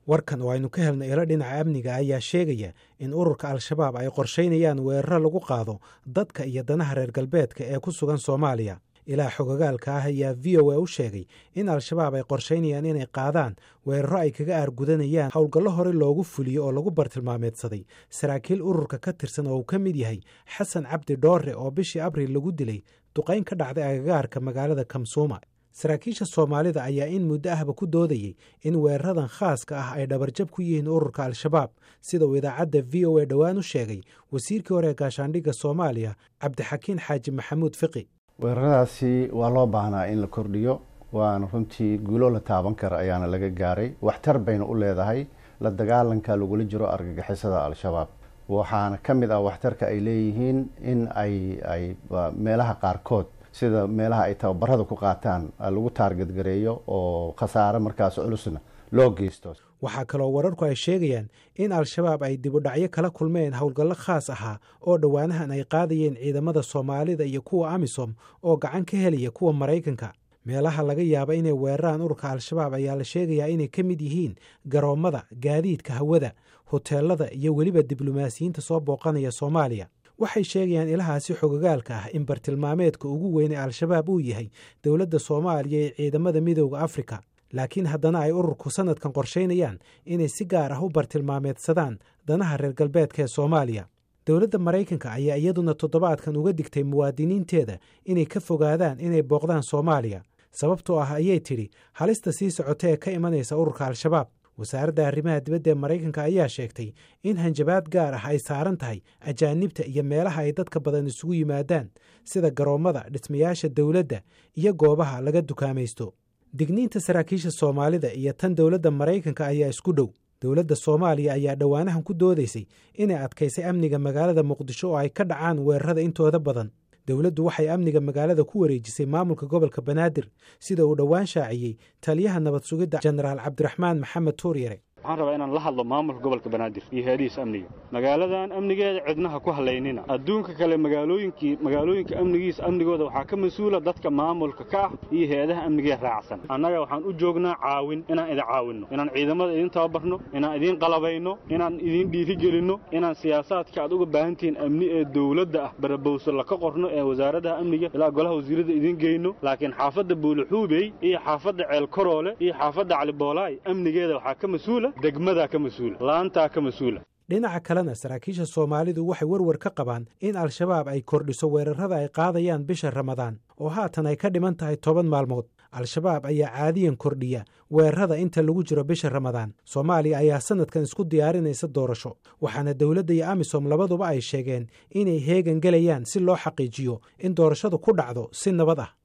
warkan oo aynu ka helnay ilo dhinaca amniga ayaa sheegaya in ururka al-shabaab ay qorshaynayaan weeraro lagu qaado dadka iyo danaha reer galbeedka ee ku sugan soomaaliya ilaa xogogaalka ah ayaa v o a u sheegay in al-shabaab ay qorshaynayaan inay qaadaan weeraro ay kaga aargudanayaan howlgallo hore loogu fuliyo oo lagu bartilmaameedsaday saraakiil ururka ka tirsan oo uu ka mid yahay xasan cabdi dhoore oo bishii abriil lagu dilay duqayn ka dhacday agagaarka magaalada kamsuuma saraakiisha soomaalida ayaa in muddo ahba ku doodayey in weeraradan khaaska ah ay dhabarjab ku yihiin ururka al-shabaab sida uu idaacadda v o a dhowaan u sheegay wasiirkii hore ee gaashaandhigga soomaaliya cabdixakiin xaaji maxamuud fiqi weeraradaasi waa loo baahnaa in la kordhiyo waana runtii guulo la taaban kara ayaana laga gaaray waxtar bayna u leedahay la dagaalanka lagula jiro argagixisada al-shabaab waxaana ka mid ah waxtarka ay leeyihiin in ay ay meelaha qaarkood sida meelaha ay tababarada ku qaataan lagu taargadgareeyo oo khasaare markaas culusna loo geysto waxaa kaloo wararku ay sheegayaan in al-shabaab ay dibudhacyo kala kulmeen howlgallo khaas ahaa oo dhowaanahan ay qaadayeen ciidamada soomaalida iyo kuwa amisom oo gacan ka helaya kuwa maraykanka meelaha laga yaaba inay weeraraan ururka al-shabaab ayaa la sheegayaa inay ka mid yihiin garoommada gaadiidka hawada hoteelada iyo weliba diblomaasiyiinta soo booqanaya soomaaliya waxay sheegayaan ilahaasi xogogaalka ah in bartilmaameedka ugu weyn ee al-shabaab uu yahay dowladda soomaaliya ee ciidamada midooda afrika laakiin haddana ay ururku sanadkan qorshaynayaan inay si gaar ah u bartilmaameedsadaan danaha reer galbeedka ee soomaaliya dowladda maraykanka ayaa iyaduna toddobaadkan uga digtay muwaadiniinteeda inay ka fogaadaan inay booqdaan soomaaliya sababtoo ah ayay tidhi halista sii socota ee ka imanaysa ururka al-shabaab wasaaradda arrimaha dibadda ee maraykanka ayaa sheegtay in hanjabaad gaar ah ay saaran tahay ajaanibta iyo meelaha ay dadka badan isugu yimaadaan sida garoommada dhismayaasha dowladda iyo goobaha laga dukaamaysto digniinta saraakiisha soomaalida iyo tan dowladda maraykanka ayaa isku dhow dowladda soomaaliya ayaa dhowaanahan ku doodaysay inay adkaysay amniga magaalada muqdisho oo ay ka dhacaan weerarada intooda badan dowladdu waxay amniga magaalada ku wareejisay maamulka gobolka banaadir sida uu dhowaan shaaciyey taliyaha nabad sugidda jenaraal cabdiraxmaan maxamed tuuryare waxaan rabaa inaan la hadlo maamulka gobolka banaadir iyo heedihiisa amniga magaaladan amnigeeda cidnaha ku halaynina adduunka kale magaalooyinkii magaalooyinka amnigiisa amnigooda waxaa ka mas-uula dadka maamulka ka ah iyo heedaha amnigee raacsan annaga waxaan u joognaa caawin inaan idin caawinno inaan ciidamada idin tababarno inaan idiin qalabayno inaan idiin dhiirigelinno inaan siyaasaadka aad uga baahantihiin amni ee dowladda ah barabowso laka qorno ee wasaaradaha amniga ilaa golaha wasiirada idiin geyno laakiin xaafadda buuluxuubey iyo xaafadda ceelkaroole iyo xaafadda caliboolaay amnigeeda waxaa ka mas-uula degmadaa ka mas-uula laantaa ka mas-uula dhinaca kalena saraakiisha soomaalidu waxay werwer ka qabaan in al-shabaab ay kordhiso weerarada ay qaadayaan bisha ramadaan oo haatan ay ka dhiman tahay toban maalmood al-shabaab ayaa caadiyan kordhiya weerarada inta lagu jiro bisha ramadaan soomaaliya ayaa sanadkan isku diyaarinaysa doorasho waxaana dowladda iyo amisom labaduba ay sheegeen inay heegan gelayaan si loo xaqiijiyo in doorashadu ku dhacdo si nabad ah